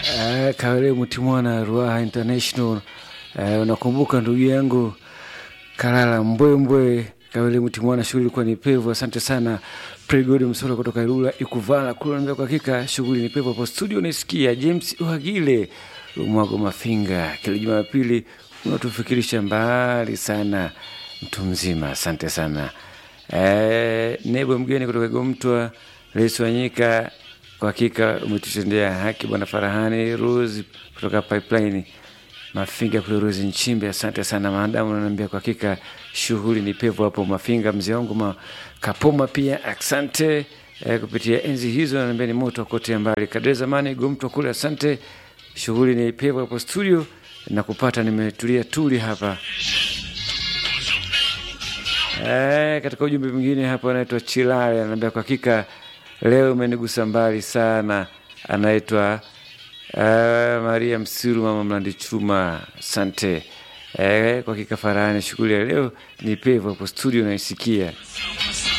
Eh, Kawele Mutimwana Ruaha International. Eh, unakumbuka ndugu yangu Kalala Mbwembwe Kawele Mutimwana, shughuli ilikuwa ni pevu. Asante sana Pregod Msola kutoka Ilula Ikuvala kule, naambia kwa hakika shughuli ni pevu hapo studio. Naisikia James Uhagile Lumwago Mafinga, kila Jumapili unatufikirisha mbali sana, mtu mzima. Asante sana eh, Nebo mgeni kutoka Gomtwa Rais Wanyika kwa hakika umetutendea haki bwana Farahani Rose kutoka Pipeline Mafinga kule Rose Nchimbe, asante sana maadamu unaniambia kwa hakika shughuli ni pevu hapo Mafinga. Mzee wangu ma Kapoma pia asante eh, kupitia enzi hizo ananiambia ni moto kote mbali kadri zamani Gomtwa kule, asante. Shughuli ni pevu hapo studio na kupata nimetulia tuli hapa Eh, katika ujumbe mwingine hapa anaitwa Chilale anaambia kwa hakika leo umenigusa mbali sana. Anaitwa uh, Maria Msiru mama Mlandi Chuma, asante. Eh, kwa hakika Farahani, shughuli ya leo ni pevu hapo studio naisikia.